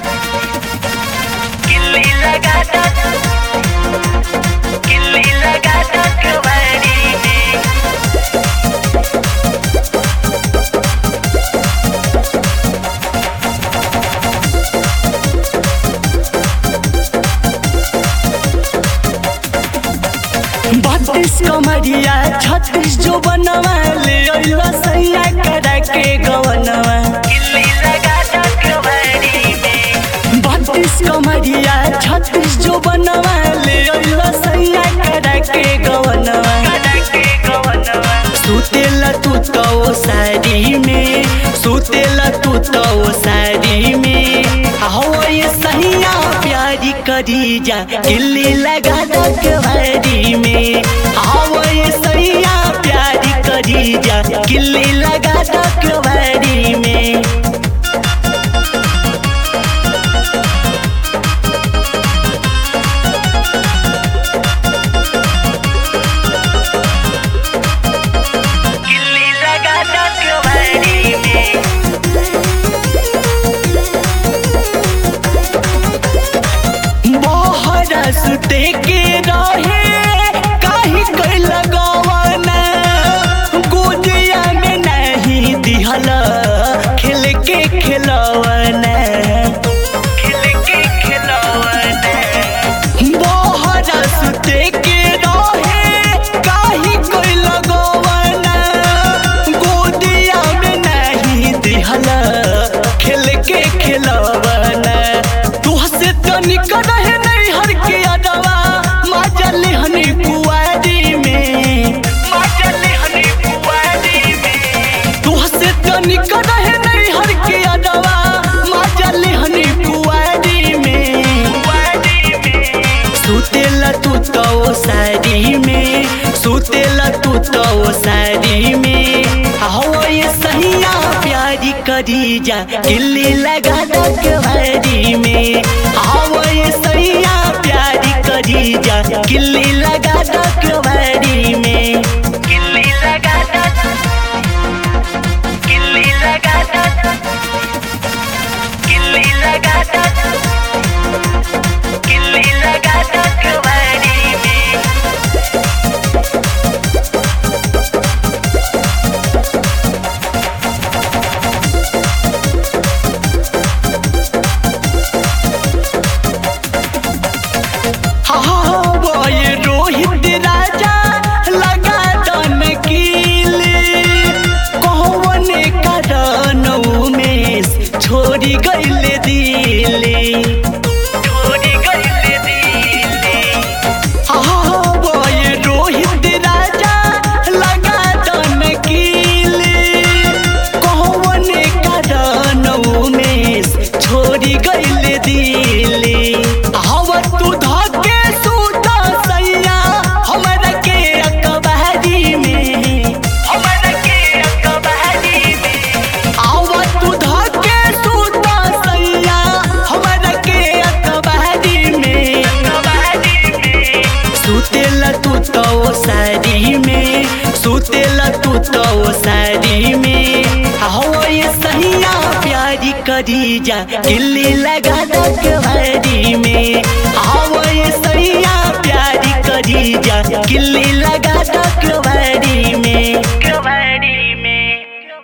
किल्ली लगा दो किल्ली लगा दो कवारी में बत्तीस कमरिया छत्तीस जो बनवा ले अइला सैया करा के गवनवा किल्ली लगा दो कवारी में बत्तीस कमरिया छत्तीस जो बनवा ले अइला सैया करा के गवनवा करा के गवनवा सुतेला तू तो ओ साड़ी में सुतेला तू तो ओ साड़ी में हो ये सहिया प्यारी करी जा किल्ली लगा दो कवारी में हो ये सहिया प्यारी करी जा किल्ली लगा दो कवारी में किल्ली लगा दो कवारी में मोहरा सुते के रहे काहे कोई लगावना गोदिया में नहीं दिहल खेल के खिलवना खिल के खिलौना मोहरा सुते के रहे काहे कोई लगावना गोदिया में नहीं दिहल खेल के खिलवना तू से तनिक रहे नहीं हर के अडवा माजल हनी कुआरी में मचल हनी कुवारी में तू से तनिक रहे नहीं हर के अडवा माजल हनी कुआरी में कुवारी में सुतेला तू तो ओ साड़ी में सुतेला तू तो ओ साड़ी में हो ये सहिया प्यारी करी जा किल्ली लगा दो कवारी में हो ये सहिया प्यारी करी जा किल्ली लगा दो कवारी में किल्ली लगा दो किल्ली लगा दो किल्ली लगा दो किल्ली लगा दो कवारी में हाँ वो ये रोहित राजा लगा दन कीली कौन कारण उमेश छोड़ी गईले दिली छोड़ी गईले दिले हाँ वो ये रोहित राजा लगा दन कीली कौन कारण उमेश छोड़ी गईले दिली हवा तू धके सूता सैया हमरा के अकबारी में हमर के कवारी में आवा तू धके सूता सैया हमरा के अकबारी में कवारी में सुतेला तू तो ओ साड़ी में सुतेला तू तो ओ साड़ी में हो ये सहिया प्यारी करी जा किल्ली लगा दो कवारी में हो ये सहिया प्यारी करी जा किल्ली लगा दो कवारी में कवारी